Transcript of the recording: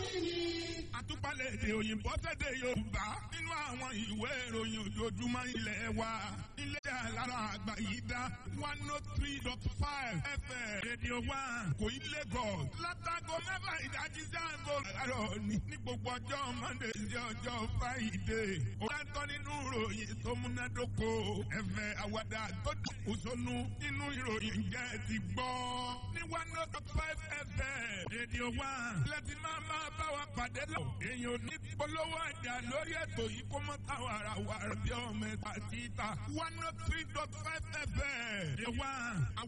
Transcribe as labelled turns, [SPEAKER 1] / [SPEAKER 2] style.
[SPEAKER 1] àtúpalẹ̀ èdè òyìnbó tẹ̀dẹ̀ yorùbá nínú àwọn ìwé ìròyìn ojoojúmọ́ ilẹ̀ wa ilé alára àgbà yìí dá one oh three dot five fm radio one kò í lagos látago mẹ́fà ìdájí sáàgó àárọ̀ ní ní gbogbo ọjọ́ monday sí ọjọ́ friday ó dáńtọ́ nínú ìròyìn tó múnádóko ẹ̀fẹ̀ àwàdà tó dùkú sónú nínú ìròyìn jẹ́ ti gbọ́ ní one oh dot five fm radio one lẹ́tí máa máa bá wa pàdé lọ èèyàn ò ní polówó ọjà lórí ètò yìí kó mọ́ táwọn ará wa bí ọmọ ẹ̀ta títà one oh three dot five fm radio one.